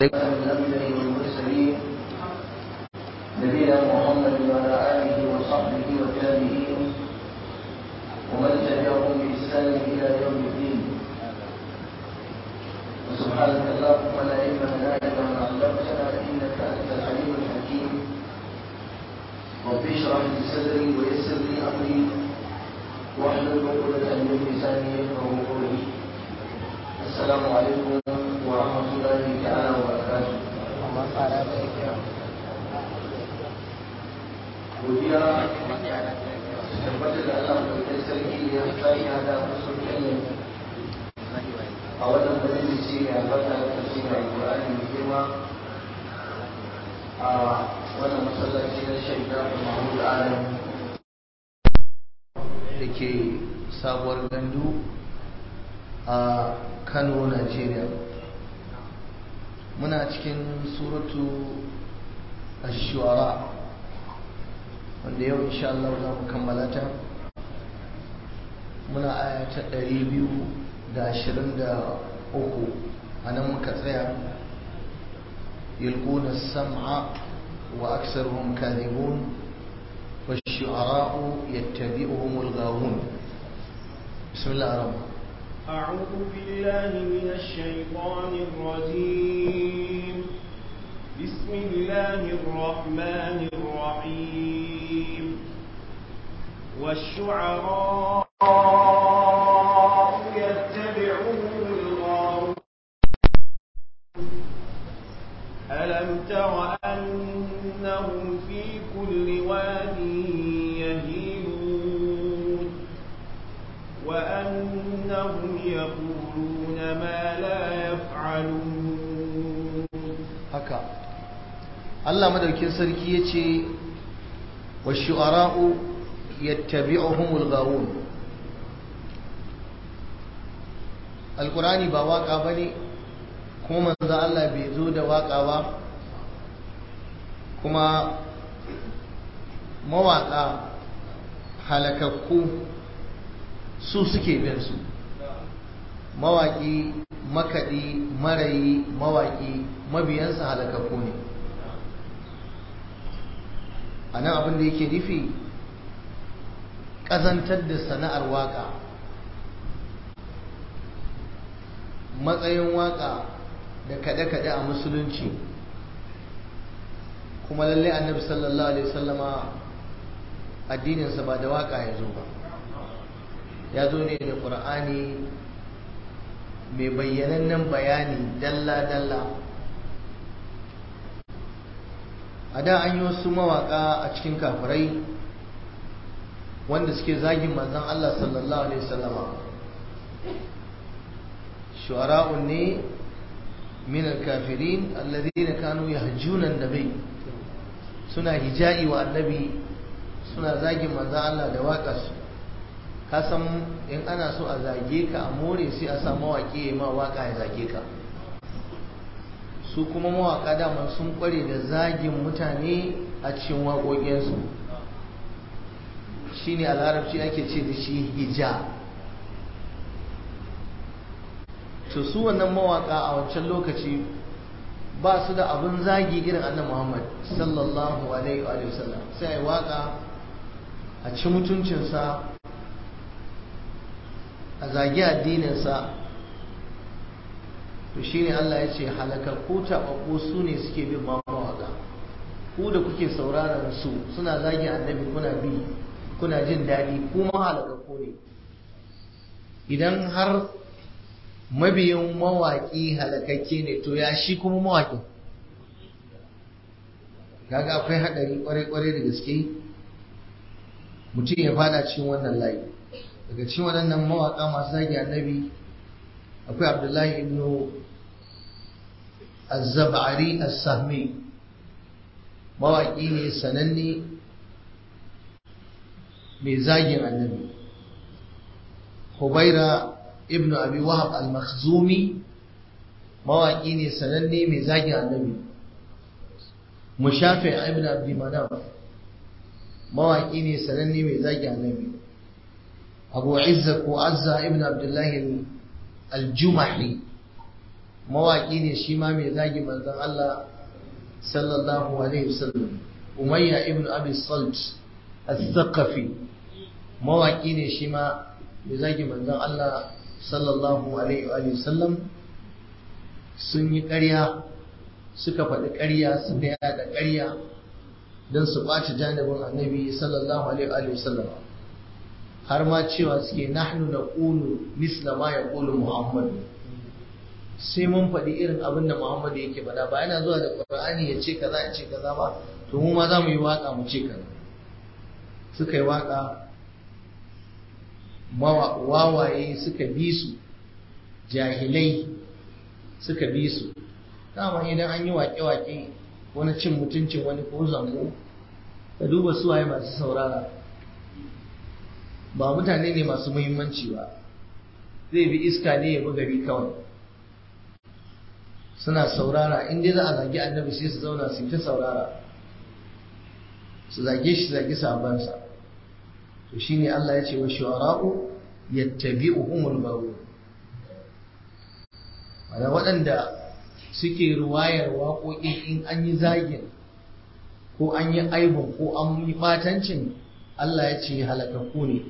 الأنبياء والمرسلين نبينا محمد وعلى آله وصحبه والتابعين ومن تبعهم بإحسان إلى يوم الدين وسبحانك اللهم لا علم لنا إلا ما علمتنا إنك أنت العليم الحكيم رب اشرح لي صدري ويسر لي أمري واحلل عقدة من لساني يفقهوا قولي السلام عليكم ورحمة الله تعالى وبركاته godiya tabbatar da Allah ɗauke sarki ya tsari hada musu kyanne a wannan majalisi mai albarka da kashi mai alƙur'ani mai girma a wannan masallaci na shaida da mahmud adam da ke sabuwar gandu a kano nigeria muna cikin suratu ash-shu'ara wanda yau insha Allah za mu kammala ta muna aya ta 223 a nan muka tsaya yulquna sam'a wa aktsaruhum kadhibun والشعراء يتبعهم الغاوون بسم الله الرحمن أعوذ بالله من الشيطان الرجيم بسم الله الرحمن الرحيم والشعراء يتبعهم الغاوون ألم تر أنهم في كل واد يهيمون وأنهم يقولون ما لا يفعلون haka Allah madaukin sarki yace wash-shu'ara'u yattabi'uhumul ghawun Alqurani ba waka bane kuma manzo Allah bai zo da waka ba kuma mawaka halakakku su suke bin su mawaki makaɗi marayi mawaki mabiyansa halakakku ne a nan abin da yake nufi ƙazantar da sana'ar waƙa matsayin waƙa da kaɗe-kaɗe a musulunci kuma lalle annabi sallallahu alaihi wasallama addininsa ba da waƙa ya zo ba ya zo ne da ƙur'ani mai bayyanannen bayani dalla-dalla a da an yi wasu mawaka a cikin kafirai wanda suke zagin manzan Allah sallallahu Alaihi wasallama shu'ara'un ne min al-kafirin alladhina kanu yahjuna an-nabi suna hija'i wa annabi suna zagin manzan Allah da waƙarsu kasan in ana so a zage ka a more sai a sa mawaƙi ya ma waƙa ya zage ka su kuma mawaƙa daman sun ƙware da zagin mutane a cikin waƙoƙinsu shi ne a larabci ake ce da shi hija to su wannan mawaƙa a wancan lokaci ba su da abin zagi irin annan muhammad sallallahu alaihi wa sallam sai a yi waƙa a ci mutuncinsa a zagi addininsa to shine Allah ya ce halakakku taɓaɓɓu su ne suke bin mawaƙa ku da kuke sauraron su suna zagi annabi kuna bi kuna jin daɗi kuma halakakku ne idan har mabiyin mawaƙi halakakke ne to ya shi kuma mawaƙin kaga akwai haɗari ƙwarai-ƙwarai da gaske mutum ya fada cikin wannan layi daga cikin waɗannan mawaƙa masu zagi annabi akwai abdullahi ibn az-zab'ari as-sahmi mawaƙi ne sananne mai zagin annabi hubaira ibn abi wahab al-makhzumi mawaƙi ne sananne mai zagin annabi mushafi ibn abdi manaf mawaƙi ne sananne mai zagin annabi abu izza ko azza ibn abdullahi al-jumahi mawaƙi ne shi ma mai zagi manzon Allah sallallahu alaihi wasallam umayya ibn abi salt al-thaqafi mawaƙi ne shi ma mai zagi manzon Allah sallallahu alaihi wasallam sun yi ƙarya suka faɗi ƙarya suka yada ƙarya don su ɓaci janibin annabi sallallahu alaihi wasallam har ma cewa suke nahnu na ƙulu misla ma ya ƙulu muhammad sai mun faɗi irin abin da muhammad yake faɗa ba yana zuwa da ƙur'ani ya ce kaza ya ce kaza ba to mu ma za mu yi waƙa mu ce kaza suka yi waƙa wawaye suka bi su jahilai suka bi su dama idan an yi waƙe-waƙe wani cin mutuncin wani ko zango ka duba suwaye masu saurara ba mutane ne masu muhimmanci ba zai bi iska ne ya bi gari kawai suna saurara in dai za a zagi annabi sai su zauna su ta saurara su zage shi zagi sabansa to shine Allah ya ce wa shu'ara'u yattabi'uhumul ghawu ana waɗanda suke ruwayar waƙoƙi in an yi zagin ko an yi aibun ko an yi ɓatancin Allah ya ce halakakku ne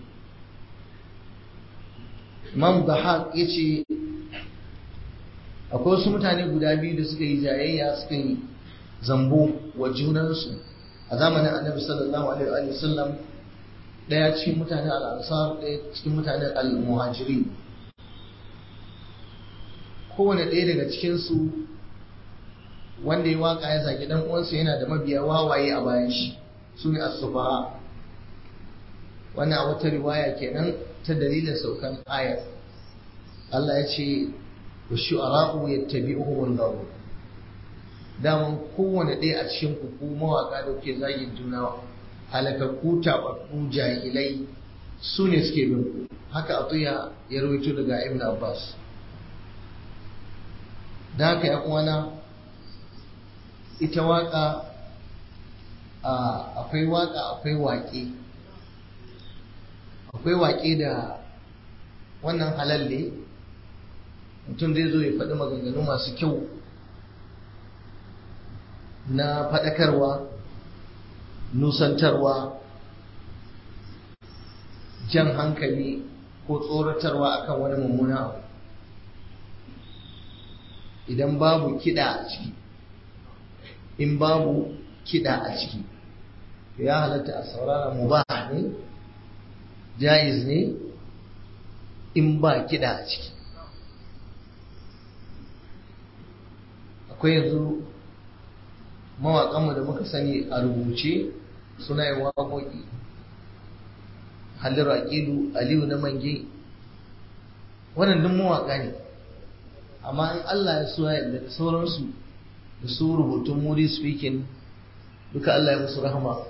Imam Dahaq ya ce akwai wasu mutane guda biyu da suka yi jayayya suka yi zambo wa junansu a zamanin annabi sallallahu alaihi wa sallam ɗaya cikin mutanen al'ansar ɗaya cikin mutanen al-muhajiri kowane ɗaya daga cikinsu wanda ya waka ya zagi dan uwansa yana da mabiya wawaye a bayan shi su ne as-sufaha wannan a wata riwaya kenan ta dalilin saukan ayar Allah ya ce wa shu'ara'u yattabi'uhum al-ghawu daman kowane ɗaya a cikin ku ku mawaka da ke zagin juna halakakku tababbu jahilai su ne suke bin ku haka atuya ya rawaito daga ibn abbas da haka ya uwana ita waka akwai waka akwai waƙe akwai waƙe da wannan halalle mutum zai zo ya faɗi maganganu masu kyau na faɗakarwa nusantarwa jan hankali ko tsoratarwa akan wani mummuna abu idan babu kiɗa a ciki in babu kiɗa a ciki ya halatta a saurara mubah ne jaiz ne in ba kiɗa a ciki akwai yanzu mawaƙanmu da muka sani a rubuce suna yin waƙoƙi halin aƙilu aliyu na mange wannan duk mawaƙa ne amma in Allah ya so ya da sauransu da su rubutun moody speaking duka Allah ya musu rahama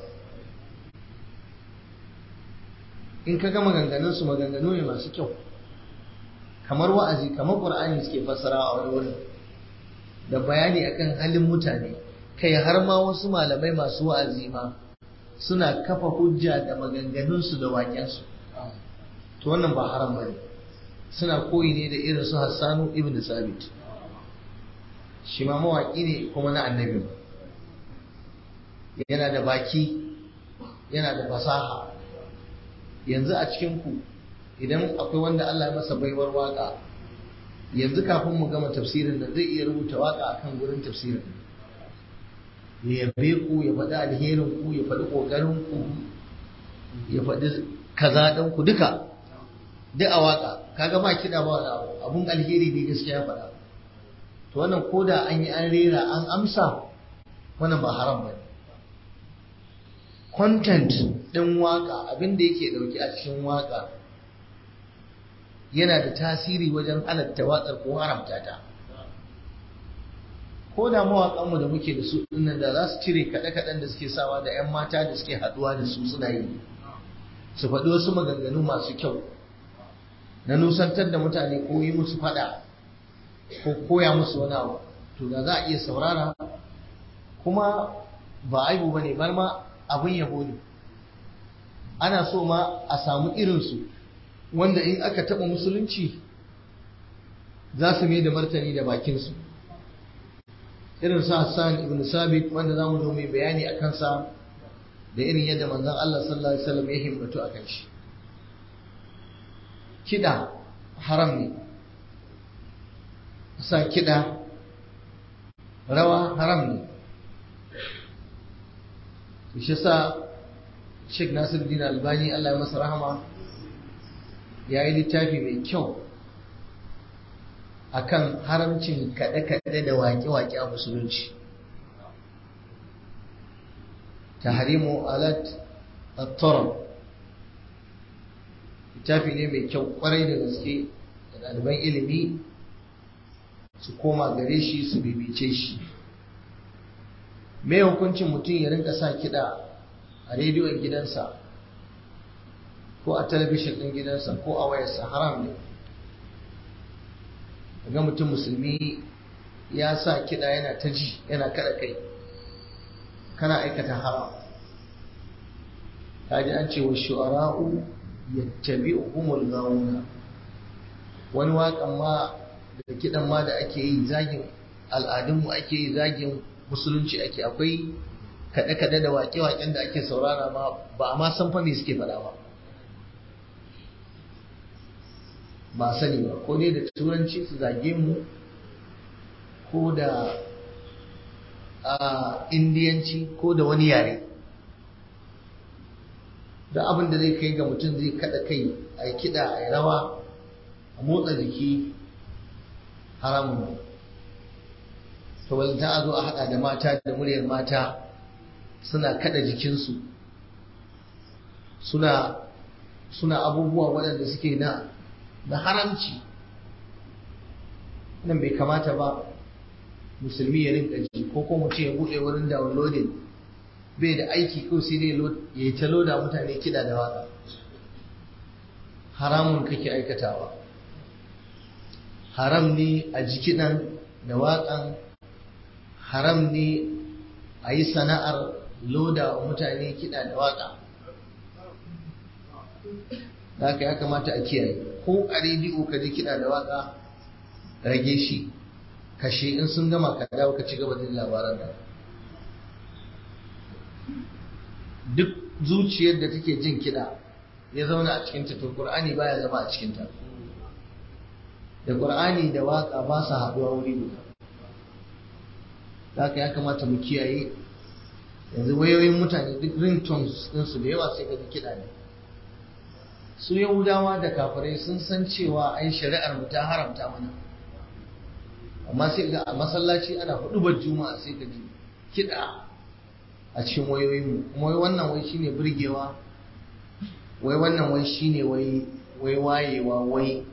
in ka ga maganganunsu maganganu ne masu kyau kamar wa'azi kamar ƙur'ani suke fassara a wani wurin da bayani akan halin mutane kai har ma wasu malamai masu wa'azi ma suna kafa hujja da maganganunsu da waƙensu to wannan ba haram bane suna koyi ne da irin su Hassanu ibn Sabit shi ma mawaƙi ne kuma na annabi yana da baki yana da fasaha yanzu a cikin ku idan akwai wanda Allah ya masa baiwar waka yanzu kafin mu gama tafsirin da zai iya rubuta waka akan gurin tafsirin ya yabe ku ya faɗi alherin ku ya faɗi ƙoƙarin ku ya faɗi kaza ɗin ku duka duk a waka kaga ba kiɗa ba wani abu abun alheri ne gaskiya faɗa to wannan koda an yi an rera an amsa wannan ba haram ba ne content ɗin waka abin da yake ɗauki a cikin waka yana da tasiri wajen halatta waƙar ko haramta ta ko da mawaƙanmu da muke da su dinnan da za su cire kaɗe-kaɗen da suke sawa da 'yan mata da suke haɗuwa da su suna yi su faɗi wasu maganganu masu kyau na nusantar da mutane ko yi musu faɗa ko koya musu wani abu to da za a iya saurara kuma ba aibu ba ne bar ma abin yabo ne ana so ma a samu irinsu wanda in aka taɓa musulunci za su mai da martani da bakinsu irin su Hassan ibn Sabit wanda za mu zo mai bayani a kansa da irin yadda manzon Allah sallallahu alaihi wasallam ya himmatu a kan shi kiɗa haram ne sa kiɗa rawa haram ne shi sa Sheikh Nasiruddin Albani Allah ya masa rahama ya yi littafi mai kyau akan haramcin kaɗe-kaɗe da waƙe-waƙe a musulunci tahrimu alat at-tarab littafi ne mai kyau kwarai da gaske da ɗaliban ilimi su koma gare shi su bibice shi me hukuncin mutum ya rinka sa kiɗa a rediyon gidansa ko a talabishin ɗin gidansa ko a wayarsa haram ne ga mutum musulmi ya sa kiɗa yana ta ji yana kada kai kana aikata haram kaji an ce wa shu'ara'u yattabi'uhumul gawuna wani waƙan ma da kiɗan ma da ake yi zagin al'adunmu ake yi zagin musulunci ake akwai kaɗe-kaɗe da waƙe-waƙen da ake saurara ma ba a ma san fa me suke faɗa ba ba sani ba ko dai da turanci su zage mu ko da a indiyanci ko da wani yare da abin da zai kai ga mutum zai kada kai a yi kiɗa a yi rawa a motsa jiki haramun ne to ta a zo a haɗa da mata da muryar mata suna kada jikinsu suna suna abubuwa waɗanda suke na na haramci nan bai kamata ba musulmi ya rinka ji ko kuma mutum ya buɗe wurin downloading bai da aiki ko sai dai ya yi ta loda mutane kiɗa da waka haramun kake aikatawa haram ne a ji kiɗan da waƙan haram ne a yi sana'ar loda wa mutane kiɗa da waƙa da haka ya kamata a kiyaye ko a rediyo ka ji kiɗa da waƙa rage shi kashe in sun gama ka dawo ka ci gaba da labaran ka duk zuciyar da take jin kiɗa ya zauna a cikinta to Qur'ani baya zama a cikinta da Qur'ani da waka ba su haɗuwa wuri guda haka ya kamata mu kiyaye yanzu wayoyin mutane duk ringtones ɗinsu da yawa sai ka ji kiɗa ne su yahudawa da kafirai sun san cewa ai shari'ar mu ta haramta mana amma sai ga a masallaci ana hudubar juma'a sai ka ji kiɗa a cikin wayoyinmu kuma wai wannan wai shine burgewa wai wannan wai shine wai wai wayewa wai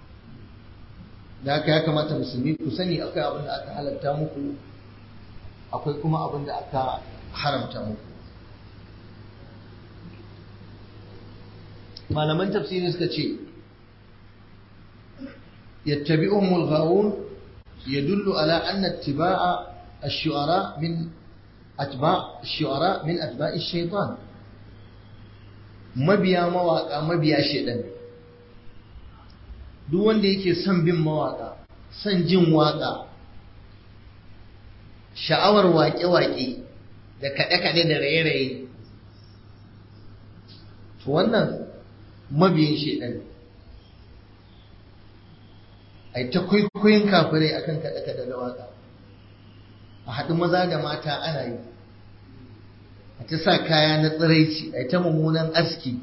da haka ya kamata musulmi ku sani akwai abin da aka halatta muku akwai kuma abin da aka haramta muku malaman tafsiri suka ce yattabi'uhumul ghawun yadullu ala anna ittiba'a ash-shu'ara min atba ash-shu'ara min atba'i ash-shaytan mabiya mawaka mabiya shedan duk wanda yake son bin mawaka son jin waka sha'awar waƙe-waƙe da kaɗe-kaɗe da raye-raye to wannan mabiyin shedan ai ta kwaikwayon kafirai akan kaɗe-kaɗe da waka a haɗu maza da mata ana yi a ta sa kaya na tsiraici a ta mummunan aski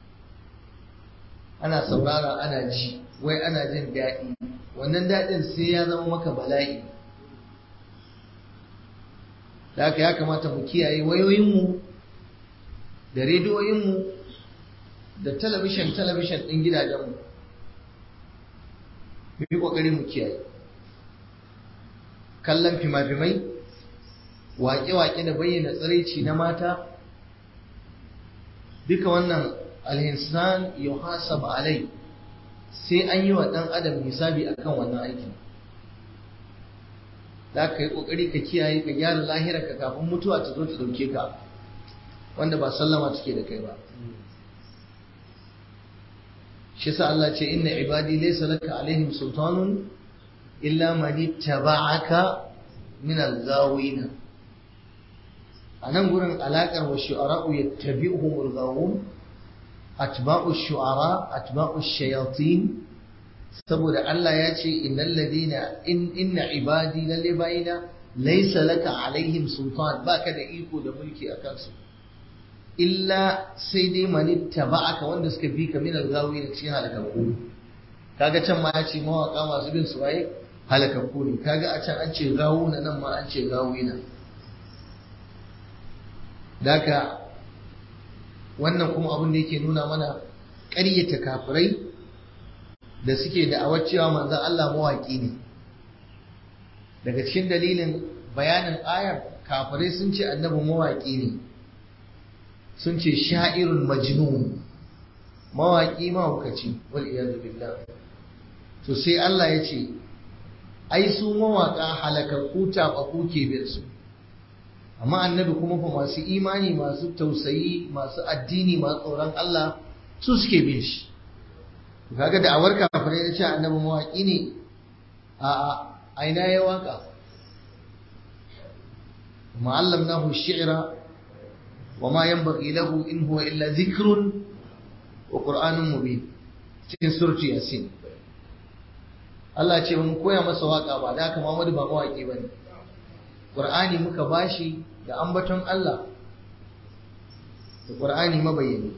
ana saurara ana ji wai ana jin daɗi wannan daɗin sai ya zama maka bala'i da haka ya kamata mu kiyaye wayoyinmu da rediyoyinmu da talabishin talabishin ɗin gidajenmu mu yi ƙoƙari mu kiyaye kallon fima-fimai waƙe-waƙe da bayyana tsiraici na mata duka wannan alhinsan yuhasab alai sai an yi wa ɗan adam hisabi akan wannan aikin za ka yi ƙoƙari ka kiyaye ka gyara lahirarka kafin mutuwa ta zo ta ɗauke ka wanda ba sallama take da kai ba shi sa Allah ce inna ibadi laysa laka alaihim sultanun illa man ittaba'aka min al-ghawina anan gurin alakar wa shu'ara'u yattabi'uhumul ghawun atba'u shu'ara atba'u shayatin saboda Allah ya ce innal ladina in inna ibadi lalle bayina laysa laka alaihim sultan baka da iko da mulki akan su illa sai dai manitta ba'aka wanda suka bi ka min al-gawi da cikin halakakku kaga can ma ya ce mawaka masu bin su waye halakakku ne kaga a can an ce gawuna nan ma an ce gawina daka wannan kuma abin da yake nuna mana ƙaryata kafirai da suke da cewa manzon Allah mawaki ne daga cikin dalilin bayanin ayar kafirai sun ce annabi mawaki ne sun ce sha'irun majnun mawaƙi mahaukaci wal iyadu billah to sai Allah ya ce ai su mawaƙa halakakku taɓaɓɓu ke bin su amma annabi kuma fa masu imani masu tausayi masu addini masu tsoron Allah su suke bin shi kaga da awar kafirai ya ce annabi mawaƙi ne a aina ya waka ma'allamnahu shi'ra وما ينبغي له إن هو إلا ذكر وقرآن مبين cikin surtu yasin Allah ce mun koya masa waka ba da haka Muhammadu ba mawaki bane Qur'ani muka bashi da ambaton Allah da Qur'ani mabayyani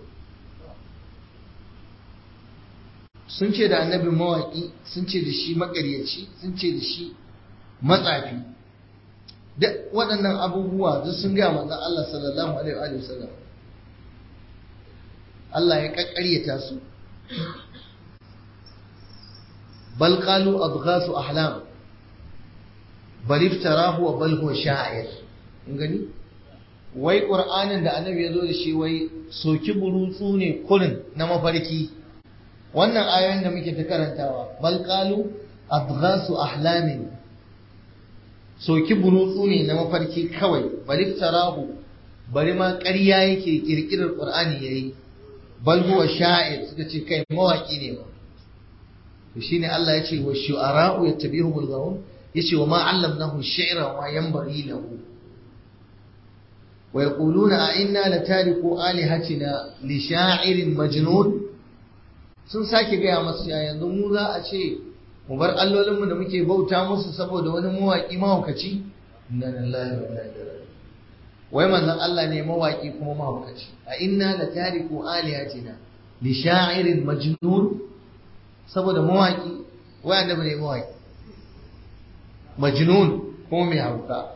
sun ce da annabi mawaki sun ce da shi makaryaci sun ce da shi matsafi duk waɗannan abubuwa duk sun gaya manzon Allah sallallahu alaihi wa sallam Allah ya kakkaryata su bal qalu adghasu ahlam bal iftarahu wa bal huwa sha'ir kun gani wai qur'anin da annabi ya zo da shi wai soki burutsu ne kurin na mafarki wannan ayoyin da muke ta karantawa bal qalu adghasu ahlamin soki burutsu ne na mafarki kawai bari tarahu bari ma ƙarya yake kirkirar qur'ani yayi bal huwa sha'ir suka ce kai mawaki ne ba to shine Allah ya ce wa shu'ara'u yattabi'uhum al-ghawun yace wa ma 'allamnahu ash-shi'ra wa ma yanbaghi lahu wa yaquluna a inna latariku alihatina li sha'irin majnun sun sake gaya masu yanzu mu za a ce mu bar allolinmu da muke bauta musu saboda wani mawaƙi mahaukaci inna lillahi wa inna ilaihi wai manzon Allah ne mawaƙi kuma mahaukaci a inna la tariku alihatina li sha'irin majnun saboda mawaƙi wai annabi ne mawaƙi majnun kuma mai hauka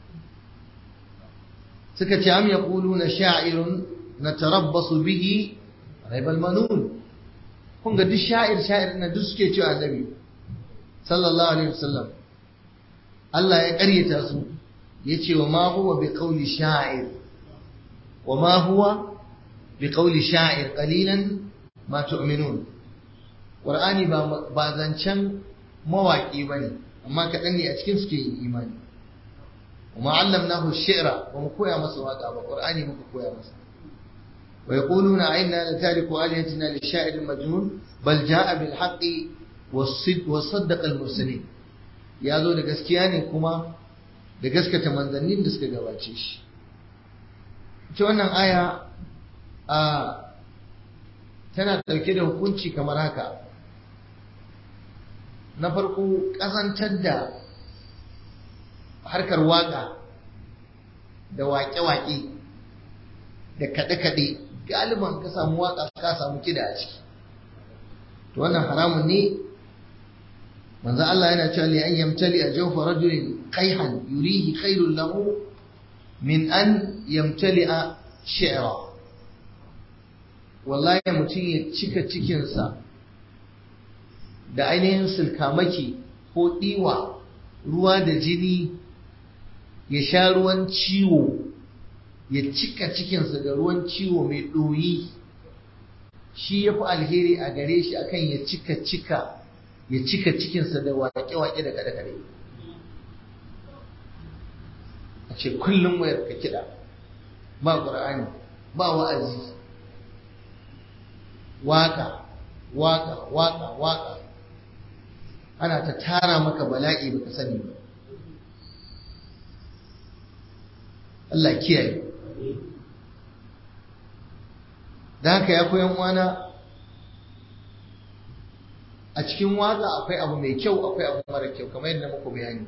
suka ce am yaquluna sha'irun natarabbasu bihi raibal manun kun ga duk sha'ir sha'ir na duk suke cewa annabi sallallahu alaihi wasallam Allah ya ƙaryata su ya ce wa ma huwa bi qawli sha'ir wa ma huwa bi qawli sha'ir qalilan ma tu'minun qur'ani ba ba zancen mawaki bane amma kaɗan ne a cikin suke yin imani wa ma allamnahu shi'ra ba mu koya masa waka ba qur'ani muka koya masa wa yaquluna inna la tariku alihatina li sha'irin majnun bal ja'a bil haqqi wasaddaqa al-mursalin ya zo da gaskiya ne kuma da gaskata manzannin da suka gabace shi ita wannan aya a tana ɗauke da hukunci kamar haka na farko ƙazantar da harkar waƙa da waƙe-waƙe da kaɗe-kaɗe galiban ka samu waƙa ka samu kiɗa a ciki to wannan haramun ne manzo Allah yana cewa li an yamtali a jawfa rajulin qayhan yurihi khairul lahu min an yamtali a shi'ra wallahi mutum ya cika cikinsa da ainihin sulkamaki ko ɗiwa ruwa da jini ya sha ruwan ciwo ya cika cikinsa da ruwan ciwo mai ɗoyi shi ya fi alheri a gare shi akan ya cika cika ya cika cikinsa da waƙe-waƙe da kaɗe-kaɗe a ce kullum wayar ka kiɗa ba ƙur'ani ba wa'azi waƙa waƙa waƙa waƙa ana ta tara maka bala'i baka sani ba Allah kiyaye da haka ya koyan wana a cikin waka akwai abu mai kyau akwai abu mara kyau kamar yadda muku bayani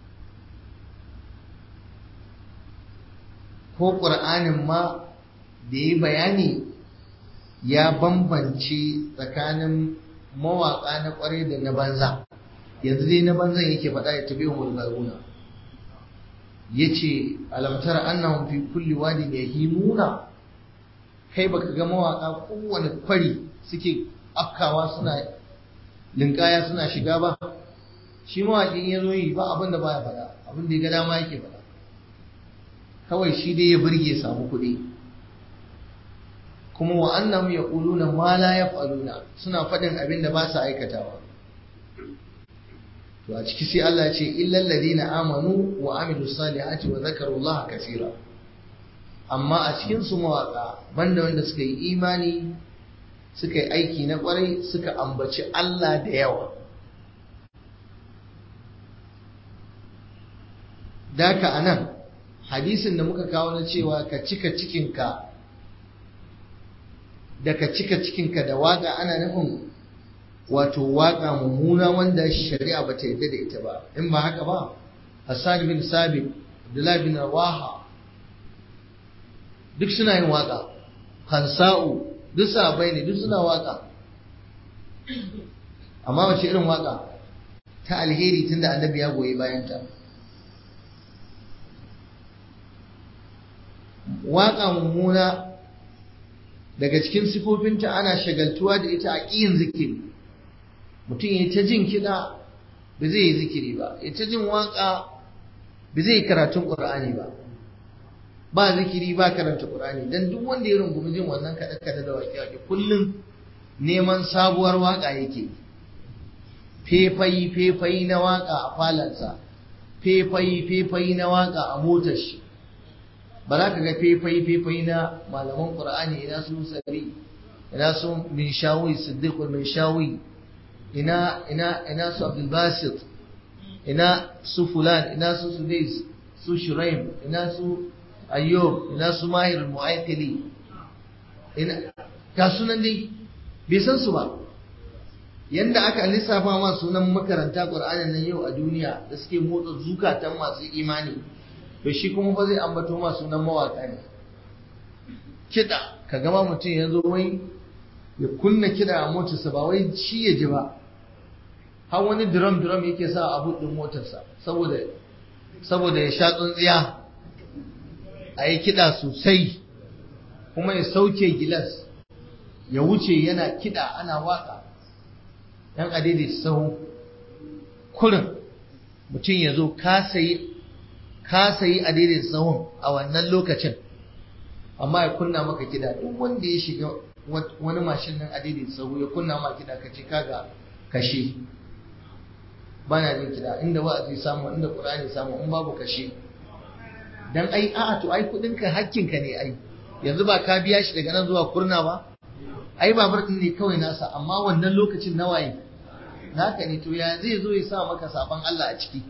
ko ƙur'anin ma da yi bayani ya bambance tsakanin mawaƙa na ƙwarai da na banza yanzu dai na banzan yake faɗa ya tabi umar garuna ya ce alamtar annahum fi kulli wadin yahimuna kai baka ga mawaƙa kowane kwari suke afkawa suna linkaya suna shiga ba shi mawaƙin ya zo yi ba abin da baya faɗa abin da ya ga dama yake faɗa kawai shi dai ya burge samu kuɗi kuma wa annahum yaquluna ma la yaf'aluna suna faɗin abin da ba su aikatawa to a ciki sai Allah ya ce illal ladina amanu wa amilus salihati wa zakarullaha kaseera amma a cikin su mawaka banda wanda suka yi imani suka yi aiki na kwarai suka ambaci Allah da yawa daka anan hadisin da muka kawo na cewa ka cika cikinka da ka cika cikinka da waka ana nufin wato waka mummuna wanda shari'a ba ta yarda da ita ba in ba haka ba Hassan bin Sabit Abdullah bin Rawaha duk suna yin waka Hansa'u duk sahabbai ne duk suna waka amma wace irin waka ta alheri tunda annabi ya goyi bayan ta waka mummuna daga cikin sifofinta ana shagaltuwa da ita a ƙiyin zikiri mutum ya ta jin kiɗa ba zai yi zikiri ba ya ta jin waƙa ba zai yi karatun ƙur'ani ba ba zikiri ba karanta ƙur'ani don duk wanda ya rungumi jin wannan kaɗe-kaɗe da waƙe-waƙe kullum neman sabuwar waƙa yake fefayi fefayi na waƙa a falansa fefayi fefayi na waƙa a motar shi ba za ka ga fefayi fefayi na malaman ƙur'ani ina su sari ina su min shawi siddiq min shawi ina ina ina su Abdul Basit ina su fulan ina su Sudais su Shuraim ina su Ayyub ina su Mahir al-Mu'aykili ina ga sunan dai bai san su ba yanda aka lissafa ma sunan makaranta Qur'anin nan yau a duniya da suke motsa zukatan masu imani to shi kuma fa zai ambato ma sunan mawaka ne kiɗa ka gama mutum ya zo wai ya kunna kiɗa a motarsa ba wai shi ya ji ba har wani drum drum yake sa a buɗin motarsa saboda saboda ya sha tsuntsiya a yi kiɗa sosai kuma ya sauke gilas ya wuce yana kiɗa ana waka yan adidi sahu kurin mutum ya zo ka sayi ka sayi adidin sahun a wannan lokacin amma ya kunna maka kiɗa duk wanda ya shiga wani mashin nan adidin sahu ya kunna maka kiɗa ka ce kaga kashe ba na jin kiɗa inda wa'azi samu inda qur'ani samu in babu kashe dan ai a'a to ai kudin ka hakkin ka ne ai yanzu ba ka biya shi daga nan zuwa kurna ba ai babur din ne kawai nasa amma wannan lokacin nawaye naka ne to ya zai zo ya sa maka saban Allah a ciki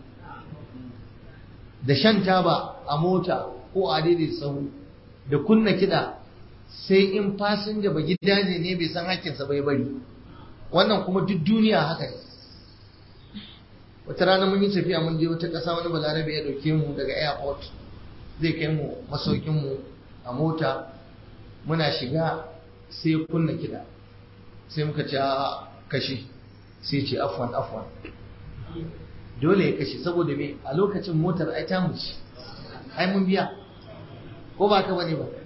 da shan taba a mota ko a daidai sahu da kunna kiɗa sai in fasinja ba gidaje ne bai san hakkinsa bai bari wannan kuma duk duniya haka ne wata rana mun yi tafiya mun je wata ƙasa wani balarabe ya ɗauke mu daga airport zai kai mu masaukin mu a mota muna shiga sai ya kunna kiɗa sai muka ce a kashe sai ce afwan afwan dole ya kashe saboda me a lokacin motar ai ta muci ai mun biya ko ba ka bane ba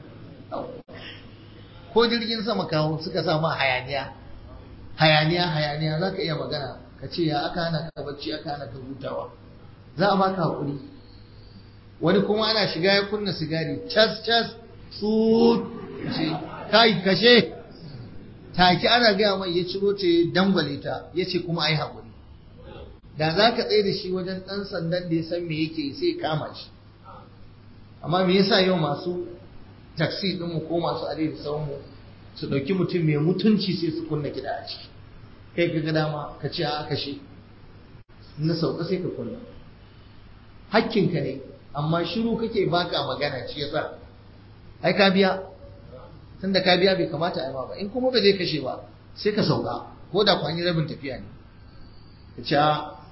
ko jirgin sama kawo suka sa ma hayaniya hayaniya hayaniya za ka iya magana ka ce ya aka hana ka bacci aka hana ka hutawa za a baka hakuri wani kuma ana shiga ya kunna sigari cas cas su ce kai kashe take ana gaya mai ya ciro ta ya dangwale ta ya ce kuma ai hakuri da za ka tsaye da shi wajen ɗan sandan da ya san me yake sai kama shi amma me yasa yau masu taksi ɗinmu ko masu adai da sauranmu su ɗauki mutum mai mutunci sai su kunna kiɗa a ciki kai ka ga dama ka ce a kashe na sauka sai ka kunna hakkinka ne amma shiru kake baka magana shi yasa ai ka biya tunda ka biya bai kamata ai ma ba in kuma ba zai kashe ba sai ka sauka ko da kwanyi rabin tafiya ne ka ce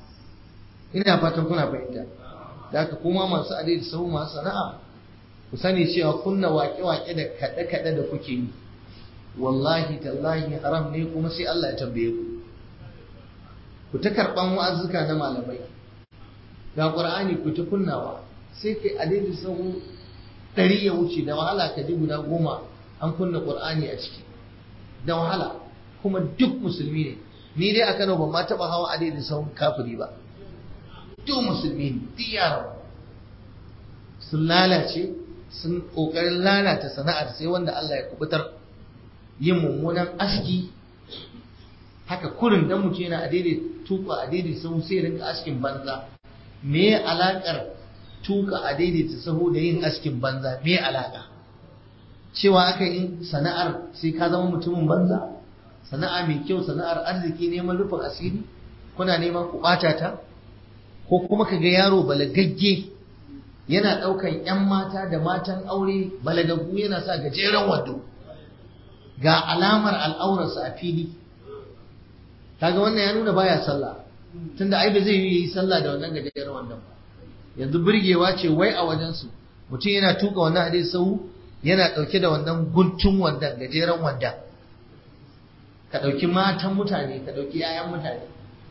ina fatan kuna fahimta da haka kuma masu adai da sahu masu sana'a ku sani cewa kunna waƙe-waƙe da kaɗe-kaɗe da kuke yi wallahi tallahi haram ne kuma sai Allah ya tambaye ku ku ta karɓan wa'azzuka na malamai ga ƙur'ani ku ta kunnawa sai kai adai da sahu ɗari ya wuce da wahala ka ji guda goma an kunna ƙur'ani a ciki da wahala kuma duk musulmi ne ni dai a Kano ban ma taɓa hawa adai da sahun kafiri ba duk musulmi ne duk yaran sun lalace sun kokarin lalata sana'ar sai wanda Allah ya kubutar yin mummunan aski haka kurin dan mutum yana a daidai tuka a daidai sahu sai rinka askin banza me alakar tuka a daidai ta sahu da yin askin banza me alaka cewa aka yi sana'ar sai ka zama mutumin banza sana'a mai kyau sana'ar arziki neman rufin asiri kuna neman ku ɓata ta ko kuma ka ga yaro balagagge yana ɗaukan 'yan mata da matan aure balagaggu yana sa gajeren wando ga alamar al'aurarsa a fili kaga wannan ya nuna baya sallah tunda ai ba zai yi sallah da wannan gajeren wandon ba yanzu burgewa ce wai a wajensu mutum yana tuka wannan hadis sau yana ɗauke da wannan guntun wandon gajeren wandon ka ɗauki matan mutane ka ɗauki 'ya'yan mutane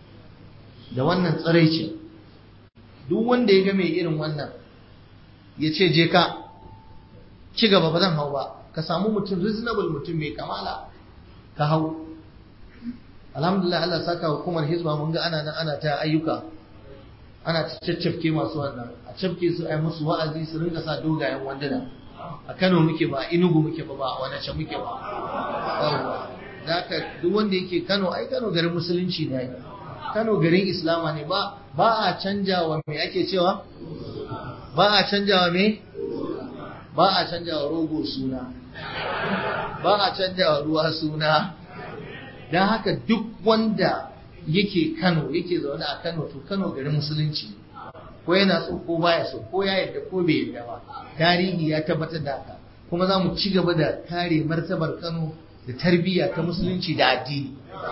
da wannan tsiraici duk wanda ya ga mai irin wannan ya ce je ka ci gaba ba zan hau ba ka samu mutum reasonable mutum mai kamala ka hau alhamdulillah Allah saka hukumar hizba mun ga ana nan ana ta ayyuka ana ta caccafke masu wannan a cafke su ai musu wa'azi su rinka sa dogayen wanduna a Kano muke ba Enugu muke ba ba a wani can muke ba yawwa zaka duk wanda yake Kano ai Kano garin musulunci ne Kano garin Islama ne ba ba a canjawa me ake cewa ba a canjawa me ba a canjawa rogo suna ba a canjawa ruwa suna don haka duk wanda yake Kano yake zaune a Kano to Kano garin musulunci ko yana so ko baya so ko ya yadda ko bai yadda ba tarihi ya tabbatar da haka kuma za mu ci gaba da kare martabar Kano da tarbiyya ta musulunci da addini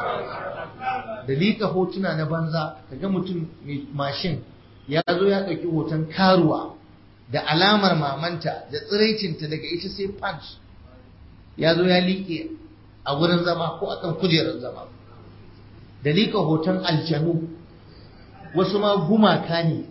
da liƙa hotuna na banza kaga mutum mai mashin ya zo ya ɗauki hoton karuwa da alamar mamanta da tsiraicinta daga ita sai punch ya zo ya liƙe a wurin zama ko akan kujerar zama da liƙa hoton aljanu wasu ma gumaka ne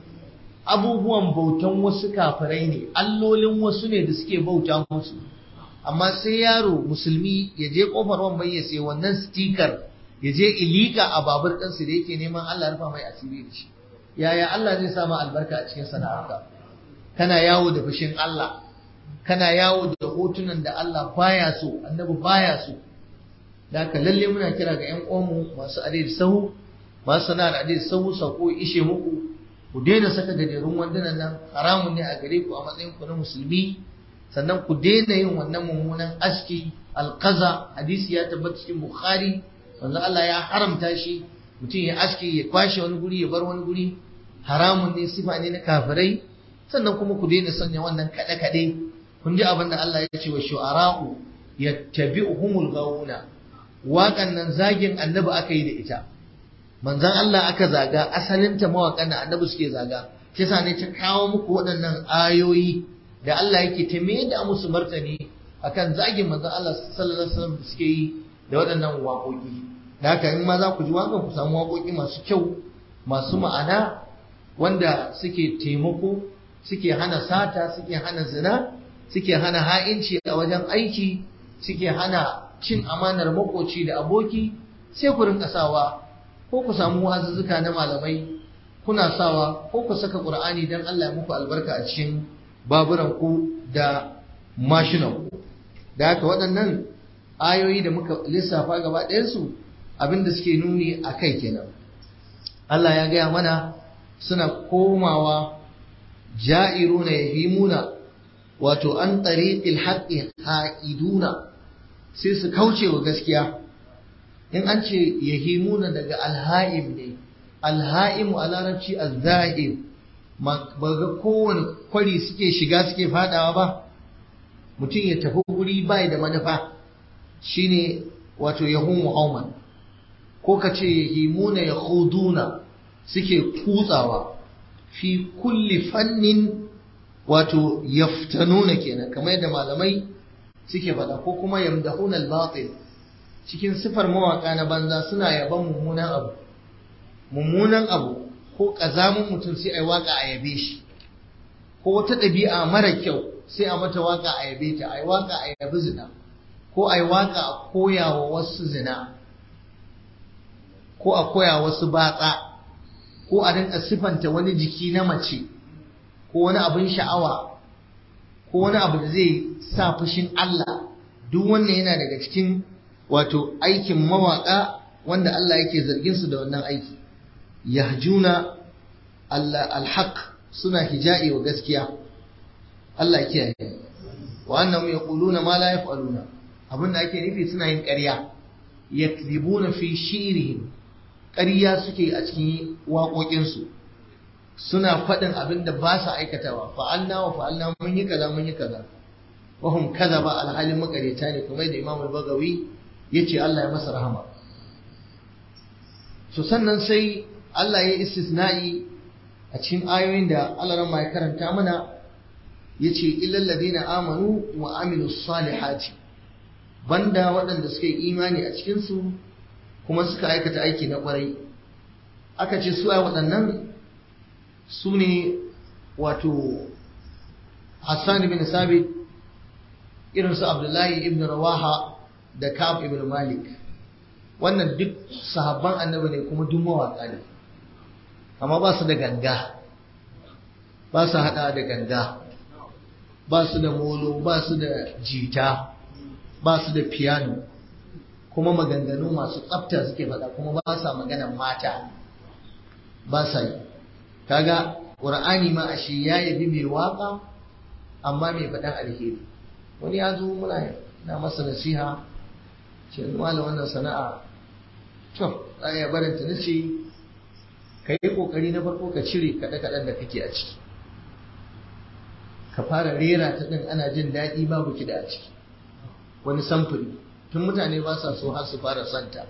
abubuwan bautan wasu kafirai ne allolin wasu ne da suke bauta musu amma sai yaro musulmi ya je kofar wambai ya sai wannan stikar ya je ilika a babur ɗansu da yake neman Allah rufa mai asiri da shi yaya Allah zai samu albarka a cikin sana'arka kana yawo da fushin Allah kana yawo da hotunan da Allah baya so annabi baya so da haka lalle muna kira ga ƴan uwanmu masu adai sahu masu sana'ar adai sahu sako ishe muku ku daina saka gajerun wandunan nan haramun ne a gare ku a matsayin ku na musulmi sannan ku daina yin wannan mummunan aski alqaza hadisi ya tabbata cikin bukhari manzo Allah ya haramta shi mutum ya aski ya kwashe wani guri ya bar wani guri haramun ne sifa ne na kafirai sannan kuma ku daina sanya wannan kaɗe kaɗe kun ji abin da Allah ya ce wa shu'ara'u yattabi'uhumul gawuna waƙan nan zagin annabi aka yi da ita manzon Allah aka zaga asalinta mawaƙan da annabi suke zaga shi ne ta kawo muku waɗannan ayoyi da Allah yake ta me da musu martani akan zagin manzon Allah sallallahu alaihi wasallam suke yi da waɗannan waƙoƙi da haka in ma za ku ji waƙan ku samu waƙoƙi masu kyau masu ma'ana wanda suke taimako suke hana sata suke hana zina suke hana ha'inci a wajen aiki suke hana cin amanar makoci da aboki sai ku rinka sawa ko ku samu wazuzzuka na malamai kuna sawa ko ku saka qur'ani dan Allah ya muku albarka a cikin baburan ku da mashinan ku da haka waɗannan ayoyi da muka lissafa gaba ɗayansu abinda suke nuni a kai kenan Allah ya gaya mana suna komawa ja'iruna yahimuna wato an tariqil haqqi ha'iduna sai su kauce wa gaskiya in an ce yahimuna daga alha'im ne alha'imu a larabci azzahir ba ga kowane kwari suke shiga suke fadawa ba mutum ya tafi guri bai da manufa shine wato yahumu hauman ko ka ce yahimuna yakhuduna suke kutsawa fi kulli fannin wato yaftanuna kenan kamar yadda malamai suke faɗa ko kuma yamdahuna al-batil cikin sifar mawaka na banza suna yaban mummunan abu mummunan abu ko kazamun mutum sai ai waka a yabe shi ko wata ɗabi'a mara kyau sai a mata waka a yabe ta ai waka a yabi zina ko ai waka a koya wa wasu zina ko a koya wasu batsa ko a rinka sifanta wani jiki na mace ko wani abin sha'awa ko wani abu da zai sa fushin Allah duk wannan yana daga cikin wato aikin mawaka wanda Allah yake zargin su da wannan aiki yahjuna alhaq suna hija'i wa gaskiya Allah ya kiyaye wa annahum yaquluna ma la yaf'aluna abinda ake nufi suna yin ƙarya yakdhibuna fi shi'rihim ƙarya suke a cikin waƙoƙinsu suna faɗin abin da ba su aikatawa fa'alna wa fa'alna mun yi kaza mun yi kaza wahum kaza ba alhalin makareta ne kuma da imamul bagawi ya ce Allah ya masa rahama so sannan sai Allah ya istisna'i a cikin ayoyin da Allah ran ya karanta mana ya ce illal ladina amanu wa amilu salihati banda waɗanda suka yi imani a cikinsu kuma suka aikata aiki na ƙwarai aka ce su a waɗannan su ne wato Hassan bin Sabit irin su Abdullahi ibn Rawaha da Ka'ab ibn Malik wannan duk sahabban annabi ne kuma duk mawaƙa ne amma ba su da ganga ba su haɗa da ganga ba su da molo ba su da jita ba su da piano kuma maganganu masu tsafta suke faɗa kuma ba sa maganan mata ba sa yi kaga ƙur'ani ma ashe ya yabi mai waka amma mai faɗan alheri wani ya zo muna na masa nasiha ce mala wannan sana'a to za a barinta na ce ka yi ƙoƙari na farko ka cire kaɗe-kaɗen da kake a ciki ka fara rera ta ɗin ana jin daɗi babu kiɗa a ciki wani samfuri tun mutane ba sa so har su fara santa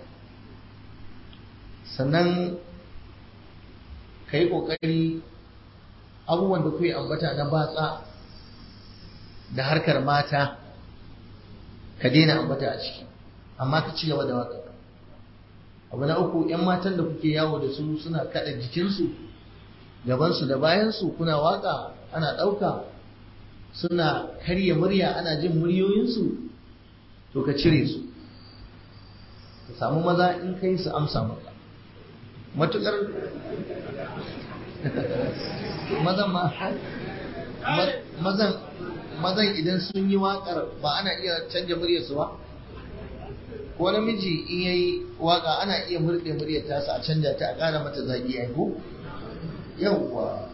sannan ka yi ƙoƙari abubuwan da kuwa ambata na batsa da harkar mata ka daina ambata a ciki amma ka ci gaba da waka abu na uku 'yan matan da kuke yawo da su suna kada jikinsu gabansu da bayansu kuna waka ana ɗauka suna karya murya ana jin muryoyinsu to ka cire su ka samu maza in kai su amsa maka matukar mazan ma mazan mazan idan sun yi waƙar ba ana iya canja muryarsu ba ko namiji in yayi waka ana iya murɗe muryar tasa a canja ta a ƙara mata zagi ai ko yawwa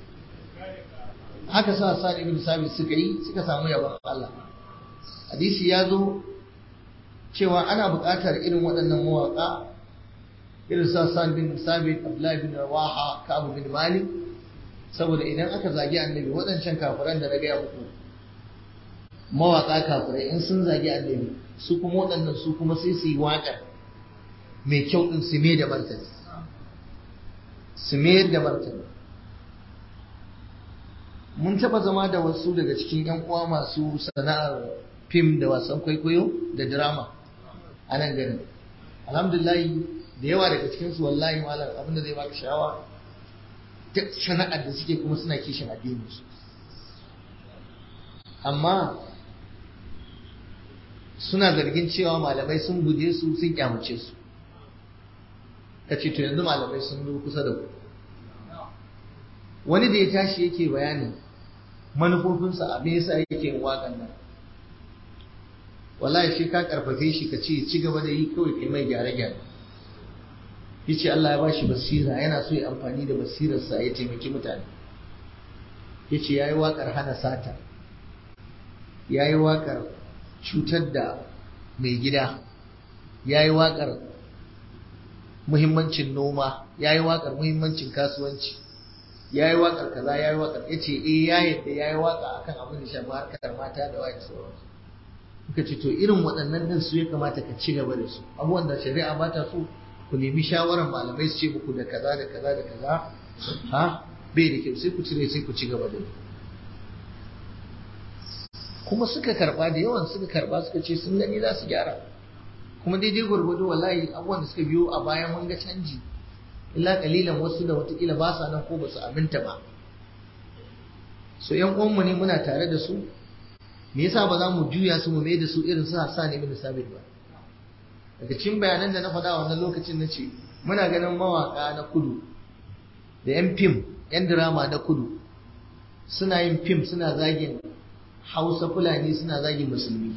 haka sa sa ibn sabit suka yi suka samu yabon Allah hadisi ya zo cewa ana buƙatar irin waɗannan mawaƙa irin sa san bin sabit abdullahi bin rawaha ka'ab bin malik saboda idan aka zagi annabi waɗancan kafiran da na gaya muku mawaƙa kafirai in sun zagi annabi su kuma waɗannan su kuma sai su yi waƙar mai kyau ɗin su mai da martani su mayar da martani mun taɓa zama da wasu daga cikin 'yan uwa masu sana'ar fim da wasan kwaikwayo da drama a nan garin alhamdulillah da yawa daga cikinsu wallahi malam abin da zai baka sha'awa duk sana'ar da suke kuma suna kishin addininsu amma suna zargin cewa malamai sun guje su sun kyamace su ka ce to yanzu malamai sun zo kusa da ku wani da ya tashi yake bayani manufofinsa a me yasa yake yin waƙan nan wallahi shi ka karfafe shi ka ce ci gaba da yi kawai kai mai gyare-gyare yace Allah ya bashi basira yana so ya amfani da basirarsa ya taimaki mutane yace yayi waƙar hana sata yayi waƙar cutar da mai gida yayi waƙar muhimmancin noma ya yi waƙar muhimmancin kasuwanci ya yi waƙar kaza ya yi waƙar ya ce eh ya yadda ya yi waƙa akan abin da shafi harkar mata da waye sauransu muka ce to irin waɗannan din su ya kamata ka ci gaba da su abubuwan da shari'a ba ta so ku nemi shawarar malamai su ce muku da kaza da kaza da kaza ha bai da kyau sai ku cire sai ku ci gaba da kuma suka karba da yawan suka karba suka ce sun gani za su gyara kuma daidai gwargwado wallahi abubuwan da suka biyo a bayan mun ga canji illa kalilan wasu da watakila ba sa nan ko ba su aminta ba so yan uwanmu ne muna tare da su me yasa ba za mu juya su mu mai da su irin su sa ne min sabit ba daga cikin bayanan da na faɗa wannan lokacin na ce muna ganin mawaka na kudu da yan fim yan drama na kudu suna yin fim suna zagin hausa fulani suna zagin musulmi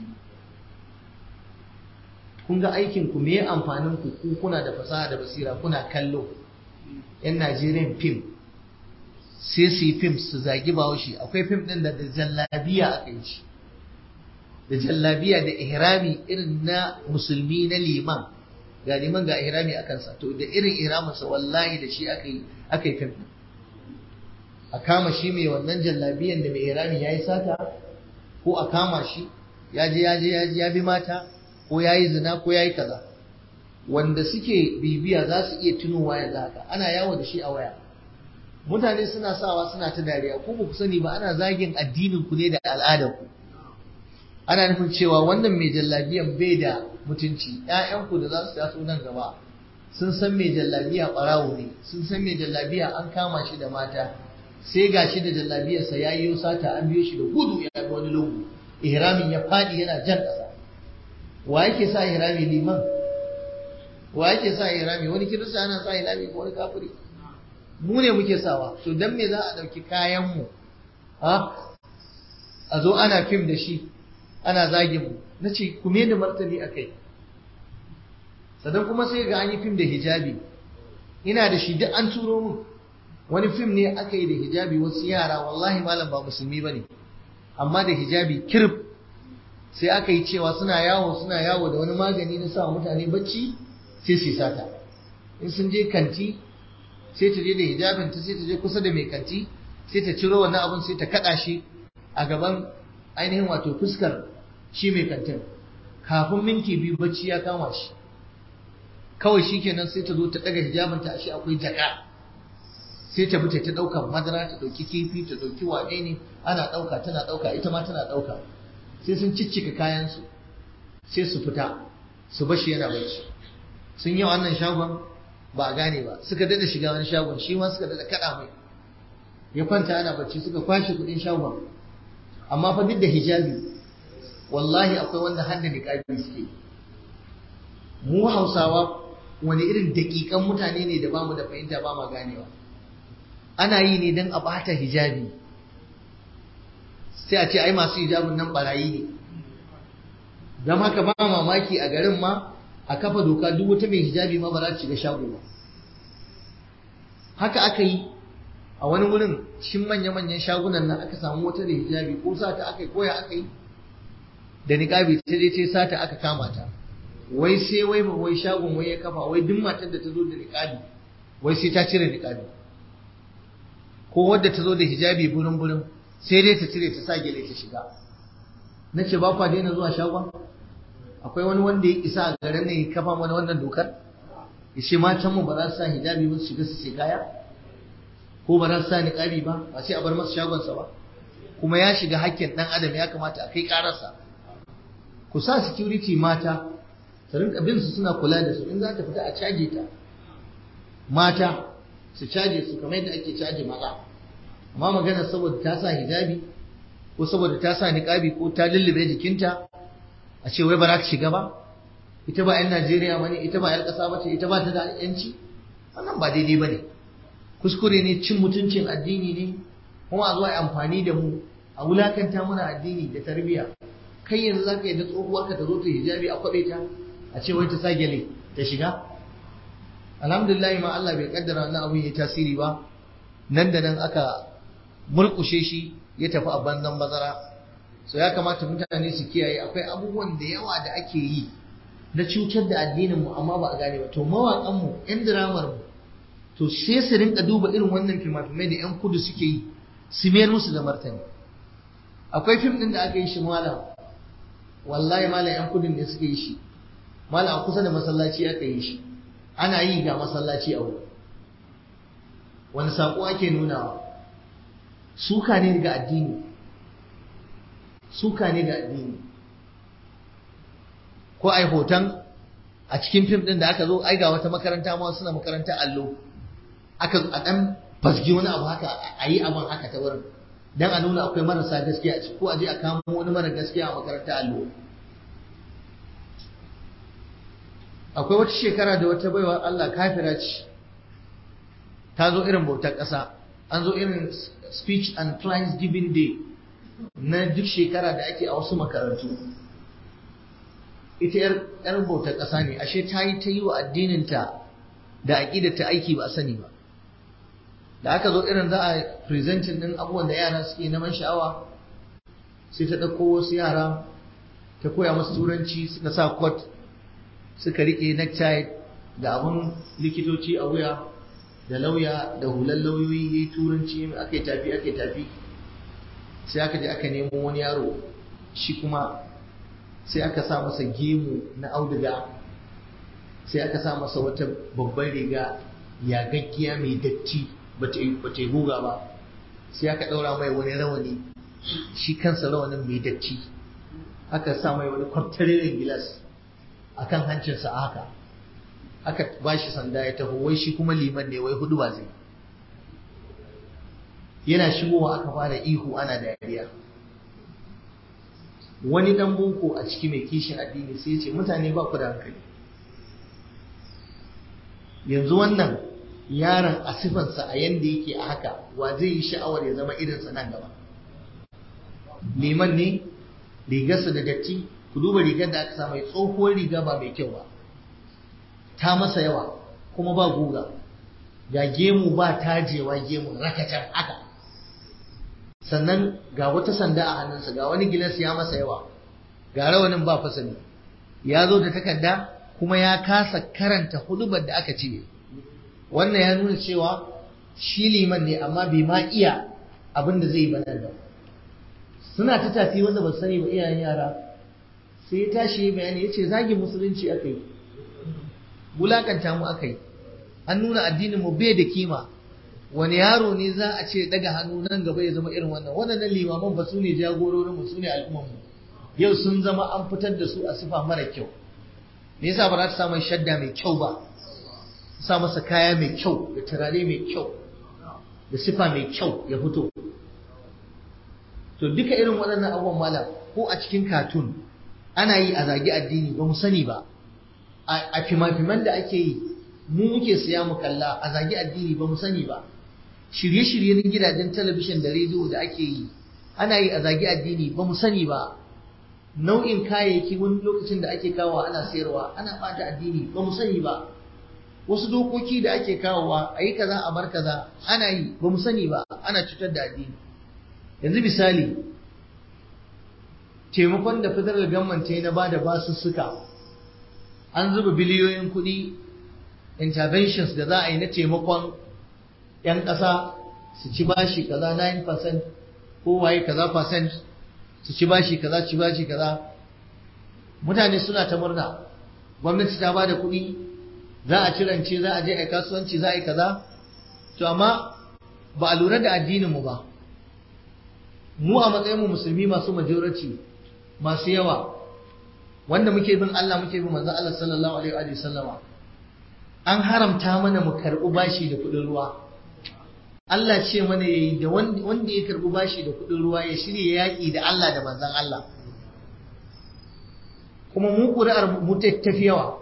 kun ga aikin ku me amfanin ku ku kuna da fasaha da basira kuna kallo yan Najeriyan fim sai su yi fim su zagi bahaushe akwai fim din da da jallabiya aka yi shi da jallabiya da ihrami irin na musulmi na liman ga liman ga ihrami a kansa to da irin ihraminsa wallahi da shi aka yi aka yi fim a kama shi mai wannan jallabiyan da mai ihrami ya yi sata ko a kama shi ya je ya je ya je ya bi mata ko ya yi zina ko ya yi kaza wanda suke bibiya za su iya tunowa yanzu haka ana yawo da shi a waya mutane suna sawa suna ta dariya ko ba ku sani ba ana zagin addinin ku ne da al'adar ku ana nufin cewa wannan mai jallabiyan bai da mutunci ƴaƴanku da za su taso nan gaba sun san mai jallabiya ɓarawo ne sun san mai jallabiya an kama shi da mata sai ga shi da jallabiyarsa ya yi sata an biyo shi da gudu ya ga wani lungu ihramin ya faɗi yana jan ƙasa wa yake sa ihrami liman wa yake sa ihrami wani kirista yana sa ihrami ko wani kafiri mu ne muke sawa to dan me za a ɗauki kayan mu ha a zo ana fim da shi ana zagin mu na ce ku me da martani a kai sannan kuma sai ga an yi fim da hijabi ina da shi duk an turo mun wani fim ne aka yi da hijabi wasu yara wallahi malam ba musulmi ba ne amma da hijabi kirb sai aka yi cewa suna yawo suna yawo da wani magani na sa mutane bacci sai su sata in sun je kanti sai ta je da hijabin ta sai ta je kusa da mai kanti sai ta ciro wannan abun sai ta kada shi a gaban ainihin wato fuskar shi mai kantin kafin minti biyu bacci ya kama shi kawai shikenan sai ta zo ta daga hijabinta a shi akwai jaka sai ta fita ta ɗauka madara ta ɗauki kifi ta ɗauki wane ne ana ɗauka tana ɗauka ita ma tana ɗauka sai sun ciccika kayansu sai su fita su bashi yana bacci sun yi wannan shagon ba a gane ba suka dada shiga wani shagon shi ma suka dada kaɗa mai ya kwanta ana bacci suka kwashe kuɗin shagon amma fa duk da hijabi wallahi akwai wanda har da niƙabi suke mu hausawa wani irin daƙiƙan mutane ne da bamu da fahimta ba ma ganewa ana yi ne don a bata hijabi sai a ce ai masu hijabin nan barayi ne don haka ba mamaki a garin ma a kafa doka duk wata mai hijabi ma ba za ta shiga shago ba haka aka yi a wani wurin cikin manya-manyan shagunan nan aka samu wata da hijabi ko sata aka yi koya aka yi da niƙabi ta je ce sata aka kama ta wai sai wai ba wai shagon wai ya kafa wai duk matar da ta zo da niƙabi wai sai ta cire niƙabi ko wadda ta zo da hijabi burin burin sai dai ta cire ta sa gele ta shiga na ce ba kwa daina zuwa shagon akwai wani wanda ya isa a garin ne ya kafa mana wannan dokar ya ce matan mu ba za su sa hijabi ba su shiga su sai kaya ko ba za su sa niqabi ba ba sai a bar masa shagonsa ba kuma ya shiga hakkin dan adam ya kamata a kai kararsa ku sa security mata su rinka bin su suna kula da su in za ta fita a caje ta mata su caje su kamar yadda ake caje maza amma magana saboda ta sa hijabi ko saboda ta sa niqabi ko ta lullube jikinta a ce wai ba za ta shiga ba ita ba 'yan Najeriya bane ita ba 'yar ƙasa bace ita ba ta da yanci wannan ba daidai bane kuskure ne cin mutuncin addini ne kuma a zo a amfani da mu a wulakanta muna addini da tarbiyya kai yanzu zaka yi da tsohuwarka ta zo ta hijabi a kwabe ta a ce wai ta sa gyale ta shiga alhamdulillah ma Allah bai kaddara wannan abun yayi tasiri ba nan da nan aka murkushe shi ya tafi a banzan bazara so ya kamata mutane su kiyaye akwai abubuwan da yawa da ake yi na cutar da addinin mu amma ba a gane ba to mawaƙan mu ƴan diramar mu to sai su rinka duba irin wannan fimafimai da ƴan kudu suke yi su mayar musu da martani akwai fim ɗin da aka yi shi malam wallahi malam ƴan kudin ne suka yi shi malam a kusa da masallaci aka yi shi ana yi ga masallaci a wuri wani saƙo ake nunawa suka ne ga addini suka ne ga addini ko ai hoton a cikin fim din da aka zo ai ga wata makaranta ma suna makaranta allo aka a dan fasgi wani abu haka a yi abin haka ta wurin dan a nuna akwai marasa gaskiya a ciki ko a je a kamo wani mara gaskiya a makaranta allo akwai wata shekara da wata baiwa Allah kafira ce ta zo irin bautar ƙasa an zo irin speech and clients giving day na duk shekara da ake a wasu makarantu ita yar bautar ƙasa ne ashe ta yi ta yi wa addininta da aƙidarta aiki ba a sani ba da aka zo irin za a presenting ɗin abubuwan da yara suke neman sha'awa sai ta ɗauko wasu yara ta koya musu turanci suka sa coat suka riƙe necktie da abun likitoci a wuya da lauya da hulan lauyoyi ya yi turanci aka yi tafi aka yi tafi sai aka je aka nemo wani yaro shi kuma sai aka sa masa gemu na auduga sai aka sa masa wata babban riga yagaggiya mai datti ba ta yi guga ba sai aka ɗaura mai wani rawani shi kansa rawanin mai datti aka sa mai wani kwaftarin gilas a kan hancinsa a haka aka ba shi sanda ya taho wai shi kuma liman ne wai hudu ba zai yana shigowa aka fara ihu ana dariya wani dan boko a ciki mai kishin addini sai ya ce mutane ba ku da hankali yanzu wannan yaron a sifansa a yanda yake a haka wa zai yi sha'awar ya zama irinsa nan gaba liman ne rigarsa da datti ku duba rigar da aka sa mai tsohuwar riga ba mai kyau ba ta masa yawa kuma ba guga ga gemu ba tajewa gemu rakatan haka sannan ga wata sanda a hannunsa ga wani gilas ya masa yawa ga rawanin ba fasali ya zo da takarda kuma ya kasa karanta hudubar da aka ce wannan ya nuna cewa shi liman ne amma bai ma iya abin da zai banar da suna ta tafi wanda ba sani ba iyayen yara sai ya tashi bayani ya ce zagin musulunci aka yi bulakanta mu aka yi an nuna addinin mu bai da kima wani yaro ne za a ce daga hannu nan gaba ya zama irin wannan waɗannan limaman ba su ne jagororin mu su ne al'umman mu yau sun zama an fitar da su a sifa mara kyau me yasa ba za ta samu shadda mai kyau ba sa masa kaya mai kyau da turare mai kyau da sifa mai kyau ya fito to duka irin waɗannan abubuwan malam ko a cikin katun ana yi a zagi addini ba mu sani ba a fima-fiman da ake yi mu muke siya mu kalla a zagi addini ba mu sani ba shirye-shirye na gidajen talabishin da rediyo da ake yi ana yi a zagi addini ba mu sani ba nau'in kayayyaki wani lokacin da ake kawo ana sayarwa ana bata addini ba mu sani ba wasu dokoki da ake kawowa a yi kaza a bar kaza ana yi ba mu sani ba ana cutar da addini yanzu misali taimakon da federal government ta yi na ba da basussuka an zuba biliyoyin kuɗi interventions da za a yi na taimakon 'yan ƙasa su ci bashi kaza 9% ko waye kaza percent su ci bashi kaza ci bashi kaza mutane suna ta murna gwamnati ta ba da kuɗi za a ci rance za a je a kasuwanci za a yi kaza to amma ba a lura da addininmu ba mu a matsayinmu musulmi masu majority masu yawa wanda muke bin Allah muke bin manzon Allah sallallahu alaihi wa sallama an haramta mana mu karɓi bashi da kuɗin ruwa Allah ce mana yayi da wanda ya karɓi bashi da kuɗin ruwa ya shirya yaƙi da Allah da manzon Allah kuma mu ƙuri'ar mu tafi yawa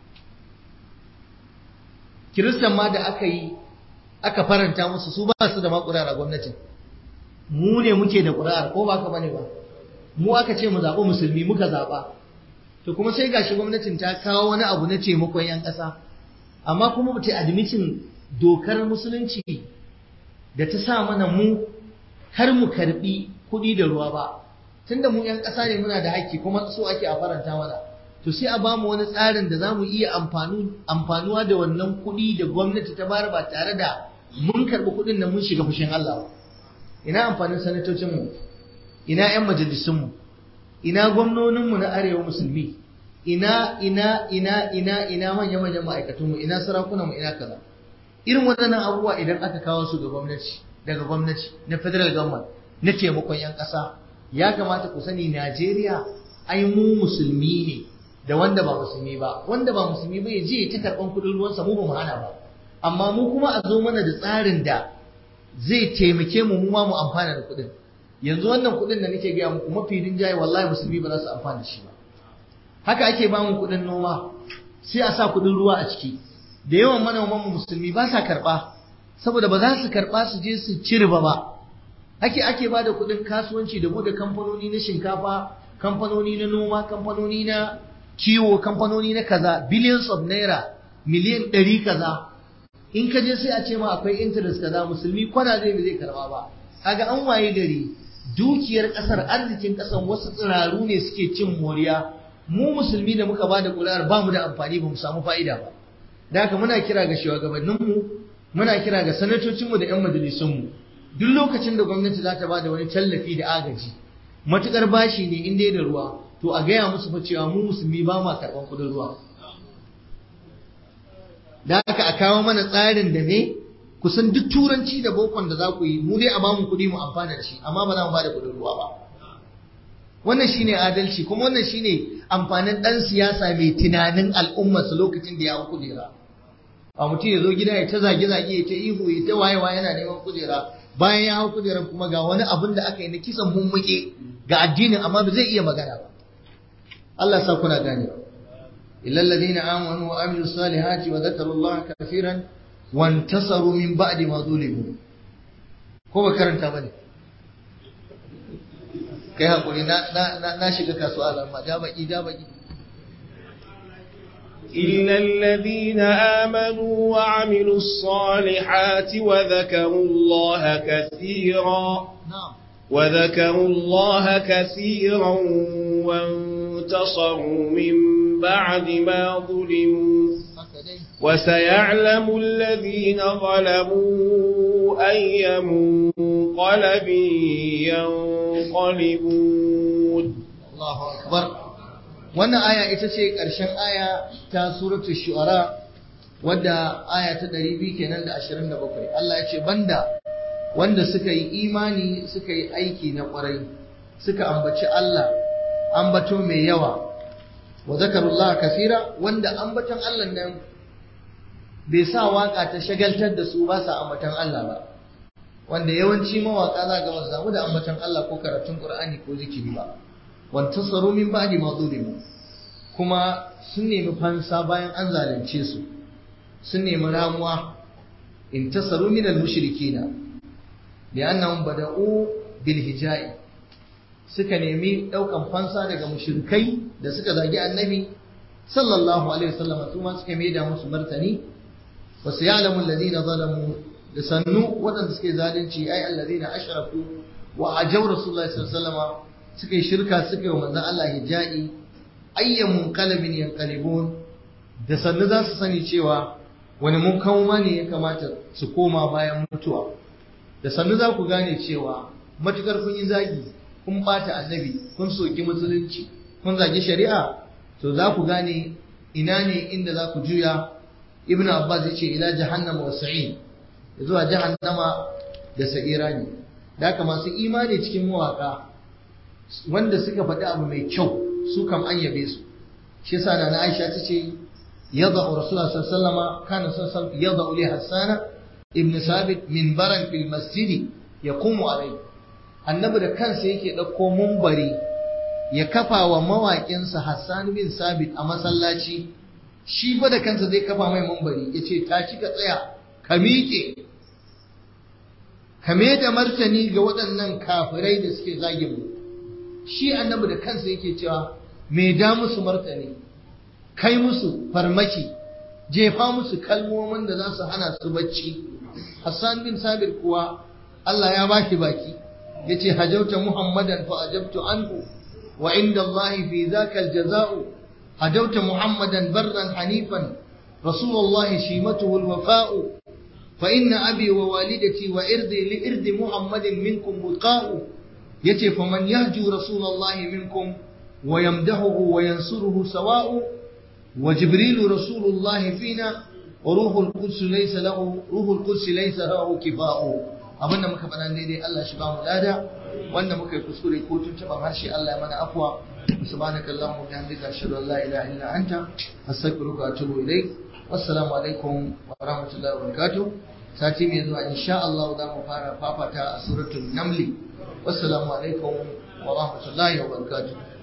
kiristan ma da aka yi aka faranta musu su ba su da ma ƙuri'ar a gwamnatin mu ne muke da ƙuri'ar ko ba ka bane ba mu aka ce mu zaɓi musulmi muka zaɓa to kuma sai gashi gwamnatin ta kawo wani abu na taimakon 'yan ƙasa amma kuma ba ta admitin dokar musulunci da ta sa mana mu har mu karɓi kuɗi da ruwa ba tunda mu 'yan ƙasa ne muna da haƙƙi kuma so ake a faranta mana to sai a bamu wani tsarin da za mu iya amfanuwa da wannan kuɗi da gwamnati ta bayar ba tare da mun karɓi kuɗin nan mun shiga fushin Allah ba ina amfanin sanatocinmu ina 'yan majalisunmu ina gwamnoninmu na arewa musulmi ina ina ina ina ina manya manyan ma'aikatunmu ina sarakunanmu ina kaza irin waɗannan abubuwa idan aka kawo su ga gwamnati daga gwamnati na federal government na taimakon 'yan ƙasa ya kamata ku sani Najeriya ai mu musulmi ne da wanda ba musulmi ba wanda ba musulmi ba ya je ta karɓan kuɗin ruwansa mu ba mu hana ba amma mu kuma a zo mana da tsarin da zai taimake mu mu ma mu amfana da kuɗin yanzu wannan kuɗin da nake gaya muku mafi rinjaye wallahi musulmi ba za su amfana da shi ba haka ake ba mu kuɗin noma sai a sa kuɗin ruwa a ciki da yawan manoman mu musulmi ba sa karɓa saboda ba za su karɓa su je su ci riba ba ake ake ba da kuɗin kasuwanci da bude kamfanoni na shinkafa kamfanoni na noma kamfanoni na kiwo kamfanoni na kaza billions of naira miliyan ɗari kaza in ka je sai a ce ma akwai interest kaza musulmi kwana zai ba zai karba ba kaga an waye gari dukiyar kasar arzikin kasar wasu tsiraru ne suke cin moriya mu musulmi da muka bada kuri'ar ba mu da amfani ba mu samu fa'ida ba da haka muna kira ga shugabanninmu muna kira ga sanatocinmu da 'yan majalisunmu duk lokacin da gwamnati za ta bada wani tallafi da agaji matukar bashi ne in dai da ruwa to a gaya musu fa cewa mu musulmi ba ma karɓan kuɗin ruwa da haka a kawo mana tsarin da ne kusan duk turanci da bokon da za ku yi mu dai a bamu kuɗi mu amfana da shi amma ba za mu ba da kuɗin ruwa ba wannan shine adalci kuma wannan shine amfanin ɗan siyasa mai tunanin al'ummarsa lokacin da ya hau kujera a mutum ya zo gida ya ta zage-zage ya ta ihu ya ta wayewa yana neman kujera bayan ya hau kujerar kuma ga wani abin da aka yi na kisan mummuke ga addinin amma ba zai iya magana ba Allah sa kuna gane illa alladhina amanu wa amilus salihati wa dhakaru Allah kaseeran wa intasaru min ba'di ma zulimu ko ba karanta bane kai hakuri na na na shiga kasuwa amma da baki da baki إلا الذين آمنوا وعملوا الصالحات وذكروا الله كثيرا na'am وذكروا الله كثيرا وانتصروا من بعد ما ظلموا haka dai وسيعلم الذين ظلموا أي منقلب ينقلبون Allahu akbar wannan aya ita ce ƙarshen aya ta suratul shu'ara wadda aya ta 200 kenan da 27 Allah ya ce banda wanda suka yi imani suka yi aiki na ƙwarai suka ambaci Allah ambato mai yawa wa zakarullah kasira wanda ambaton Allah nan bai sa waka ta shagaltar da su ba sa ambaton Allah ba wanda yawanci mawaka za ga wasu samu da ambaton Allah ko karatun Qur'ani ko zikiri ba wantasaru min ba'di ma zulimu kuma sun nemi fansa bayan an zalunce su sun nemi ramuwa intasaru min al-mushrikina li'annahum bada'u bil hija'i suka nemi daukan fansa daga mushrikai da suka zagi annabi sallallahu alaihi wasallam su ma suka maida musu martani wa sayalamu alladhina zalamu da sannu waɗanda suke zalunci ai alladhina ashraku wa ajaw rasulullahi sallallahu alaihi wasallam suka yi shirka suka yi wa manzon Allah hija'i ayyan munqalabin yanqalibun da sannu za su sani cewa wani munkawma ne ya kamata su koma bayan mutuwa da sannu za ku gane cewa matukar kun yi zagi kun bata annabi kun soki musulunci kun zagi shari'a to za ku gane ina ne inda za ku juya ibnu abbas ya ce ila jahannama wa sa'in zuwa jahannama da sa'ira ne da haka masu imani cikin mawaka wanda suka faɗi abu mai kyau su kam an yabe su shi yasa na Aisha ta ce yadda Rasulullah sallallahu alaihi wasallam kana sallallahu yadda li Hassan ibn Sabit minbaran fil masjid yaqumu alayhi annabi da kansa yake dauko munbari ya kafa wa mawaƙinsa Hassan bin Sabit a masallaci shi fa da kansa zai kafa mai munbari yace tashi ka tsaya ka miƙe ka da martani ga waɗannan kafirai da suke zagin mu shi annabi da kansa yake cewa me da musu martani kai musu farmaki jefa musu kalmomin da za su hana su bacci Hassan bin Sabir kuwa Allah ya baki baki yace hajauta Muhammadan fa ajabtu anhu wa inda Allah fi zaka aljaza'u هدوت محمدا برا حنيفا رسول الله شيمته الوفاء فإن أبي ووالدتي وإرضي لإرض محمد منكم وقاء يتي فمن يهجو رسول الله منكم ويمدحه وينصره سواء وجبريل رسول الله فينا وروح القدس ليس له روح القدس ليس له كفاء abin da muka faɗa daidai Allah shi ba mu lada wanda muka yi kuskure ko tuntuɓar harshe Allah ya mana afwa subhanaka allahumma wa bihamdika ashhadu an la ilaha illa anta astaghfiruka wa atubu ilayk wassalamu alaikum wa rahmatullahi wa barakatuh sati mai zuwa insha Allah za mu fara fafata a suratul namli wassalamu alaikum wa rahmatullahi wa barakatuh